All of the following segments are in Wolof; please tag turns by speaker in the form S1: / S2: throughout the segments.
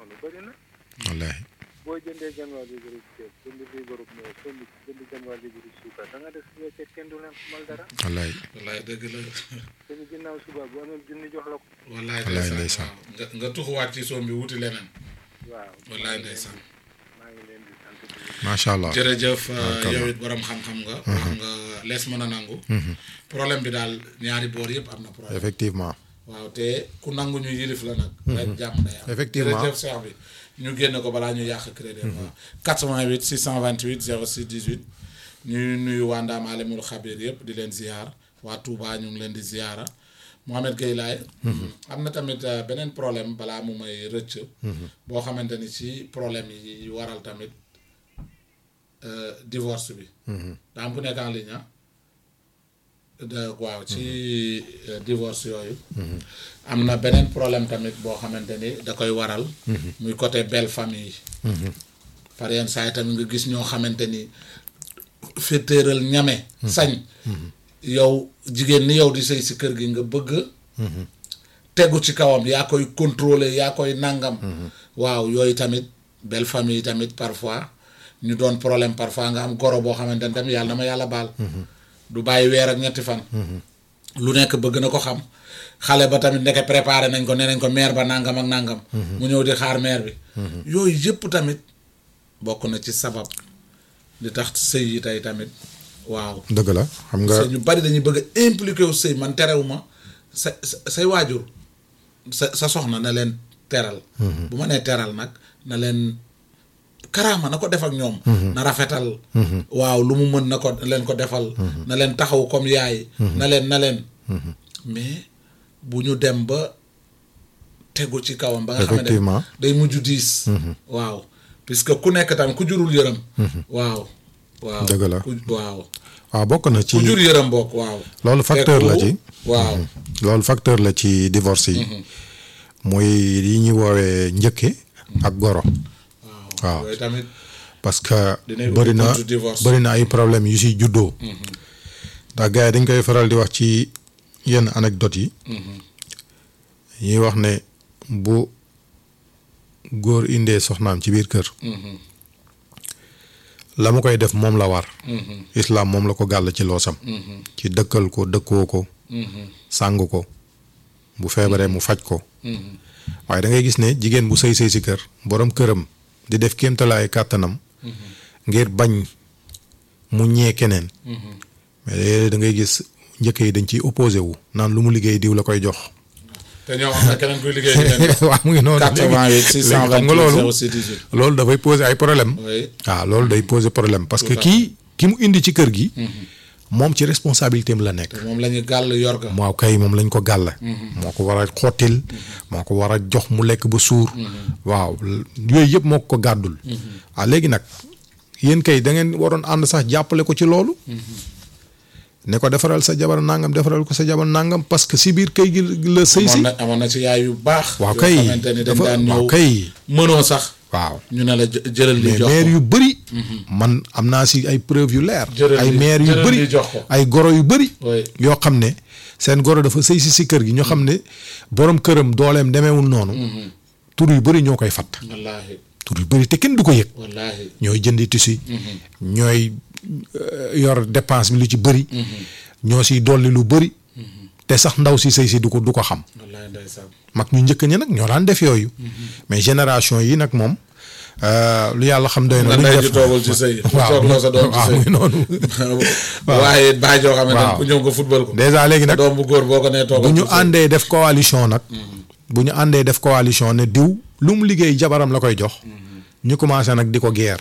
S1: noonu bëri na
S2: wallaahi
S1: boo jëndee genn wàll libre ceeb jënd libre meew jënd jënd genn wàll libre suukar da nga def si weccet kenn du leen xamal dara
S2: wallaahi
S3: wallaay dëgg la
S1: suñu ginnaaw suba bu amee junni jox la ko
S3: wallaay
S2: Wallaay
S3: ndeysaan
S2: ndeysaan.
S3: waaw. nga nga tuxuwaat ci soom bi wuti leneen
S1: waaw
S3: wallaay ndeysaan
S1: maa ngi leen di sant di leen
S2: macha allah
S3: jërëjëf
S2: Barkallah.
S3: yow it borom xam-xam nga wax nga lees mën a nangu problème bi daal ñaari boor yëpp am na problème
S2: effectivement
S3: waaw te ku nangu ñu yilif la nag rek jàmm day am
S2: Effectivement.
S3: jërëjëf Cheikh bi ñu génn ko balaa ñu yàq crédit waaw 88 628 06 18 ñuy nuyu waa Ndaam Alimul Xabir yëpp di leen ziar waa Touba ñu ngi leen di ziara Mohamed Gueye laay am na tamit euh, beneen problème balaa mu may rëcc boo xamante ni ci problème yi waral tamit euh, divorce bi daa am ku nekk en ligne ah de waaw ci euh, divorce yooyu am na beneen problème tamit boo xamante ni da koy waral muy côté belle famille yi par yenn saa yi tamit nga gis ñoo xamante ni féetéeral ñame sañ yow jigéen ni yow di sëy si kër gi nga bëgg tegu ci kawam yaa koy contrôler yaa koy nangam waaw yooyu tamit belle famille yi tamit parfois ñu doon problème parfois nga am goro boo xamante ni tamit yàlla na ma yàlla baal du bàyyi weer ak ñetti fan lu nekk bëgg na ko xam xale ba tamit nekk préparé nañ ko nee nañ ko maire ba nangam ak nangam mu ñëw di xaar maire bi yooyu yëpp tamit bokk na ci sabab di tax sëy yi tey tamit waaw
S2: dëgg la xam nga
S3: sëy ñu bari dañuy bëgg a impliqué wu sëy man terewuma sa sa say waajur sa sa soxna na leen teral bu ma nee teral nag na leen karaama na ko def ak ñoom na rafetal waaw lu mu mën na ko leen ko defal na leen taxaw comme yaay na leen na leen mais bu ñu dem ba tegu ci kawam ba nga xamante ne
S2: Effectivement.
S3: day mujj diis waaw puisque ku nekk tamit ku jurul yërëm waaw waaw
S2: Dëgg la.
S3: ku waaw
S2: waaw bokk na ci
S3: ku jur yërëm bokk waaw
S2: loolu facteur la ci
S3: waaw
S2: loolu facteur la ci divorce yi mooy yi ñuy woowee njëkke ak goro waaw.
S3: yooyu tamit
S2: parce que
S3: Dinay ubbi
S2: bëri na
S3: buntu divorce.
S2: bëri na ay problème yu si juddoo ndax gars yi dañ koy faral di wax ci yenn anecdotes yi ñuy wax ne bu góor indee soxnaam ci biir kër la mu koy def moom la war islam moom la ko gàll ci loosam ci dëkkal ko dëkkoo ko sàng ko bu feebaree mu faj ko waaye da ngay gis ne jigéen bu sëy sëy si kër borom këram di def kéemtalaay kàttanam ngir bañ mu ñee keneen mais léeg-léeg da ngay gis njëkk yi dañ ciy opposé wu naan lu mu liggéey diw la koy jox
S3: te ñoo xam ne keneen kuy liggéey di leen
S2: waaw mu ngi noonu
S3: 88
S2: léegi xam nga
S3: 628
S2: loolu
S3: 06 18
S2: loolu dafay poser ay problème
S3: oui
S2: waaw loolu day poser problème parce que
S3: Tout à
S2: kii ki mu indi ci kër gi moom ci responsabilité am la nekk
S3: te moom la ñu gàll yor ga
S2: moo kay moom lañ ko gàll moo ko war a xottil moo ko war a jox mu lekk ba suur waaw yooyu yëpp moo ko gàddul ah léegi nag yéen kay da ngeen waroon ànd sax jàppale ko ci loolu ne ko defaral sa jabar nangam defaral ko sa jabar nangam parce que si biir kay gi la sëy si
S3: amoon na amoon na ci yaay yu baax
S2: waaw
S3: yoo
S2: kay
S3: xamante ni dañ
S2: dafa
S3: daan
S2: waaw
S3: ñëw
S2: kay
S3: mënoo sax
S2: waaw
S3: ñu ne la jë- jëlal li
S2: mais
S3: jox
S2: maire
S3: ko
S2: yu bëri man am naa si ay preuve yu leer
S3: Jëlal
S2: ay
S3: li-
S2: maire yu
S3: jëlal
S2: bëri
S3: li jox ko.
S2: ay goro yu bëri
S3: Oui.
S2: yoo xam ne seen goro dafa sëy si si kër gi ñoo xam ne borom këram dooleem demeewul noonu tur yu bëri ñoo koy fatt
S3: wallaahi
S2: tur yu bëri te kenn du ko yëg
S3: wallaahi
S2: ñooy jëndi tissu ñooy euh, yor dépense bi lu ci bëri ñoo siy dolli lu bëri te sax ndaw si sëy si du ko du ko xam
S3: wallaahi ndeysaan
S2: mag ñu njëkk ñi nag ñoo daan def yooyu mais génération yi nag moom euh, lu yàlla xam doy na
S3: nga
S2: lu ñu
S3: ndey
S2: def
S3: ji toogul ci sëy
S2: waaw
S3: toogloo sa doom ci
S2: waaw
S3: sëy
S2: muy noonu
S3: waaye baay joo xamante
S2: Waaw.
S3: ne ku ñëw nga football ko
S2: dèjà léegi nag
S3: doom bu góor boo ko nee
S2: bu
S3: toogal
S2: ñu
S3: ci sëy.
S2: àndee def coalition nag bu ñu àndee def coalition ne diw lu mu liggéey jabaram la koy jox ñu commencé nag di ko geer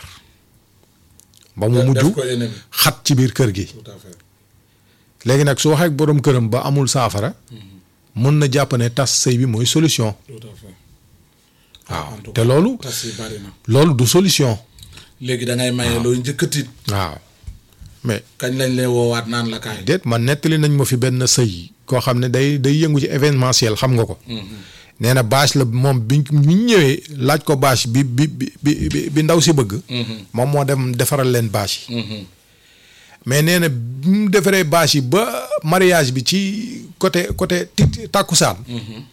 S2: ba mu
S3: def
S2: mujj
S3: ko ennemi
S2: xat ci biir kër gi
S3: tout à fait
S2: léegi nag su waxee ak borom këram ba amul saafara mën na jàpp ne tas sëy bi mooy solution
S3: tout à fait
S2: waaw
S3: en tout
S2: te
S3: cas,
S2: loolu
S3: tas yi bari na
S2: loolu du solution
S3: léegi da ngay maye looy njëkk a tiit
S2: waaw mais
S3: kañ lañ lay woowaat naan la kaay
S2: déet man nettali nañ ma fi benn sëy koo xam ne day day yëngu ci événementiel xam nga ko nee na bâche la moom bi ñu ñëwee laaj ko bâche bi bi bi bi bi ndaw si bëgg moom moo dem defaral leen bâche yi mais nee na bi mu defaree bâche yi ba mariage bi ci côté côté ti tàkkusaan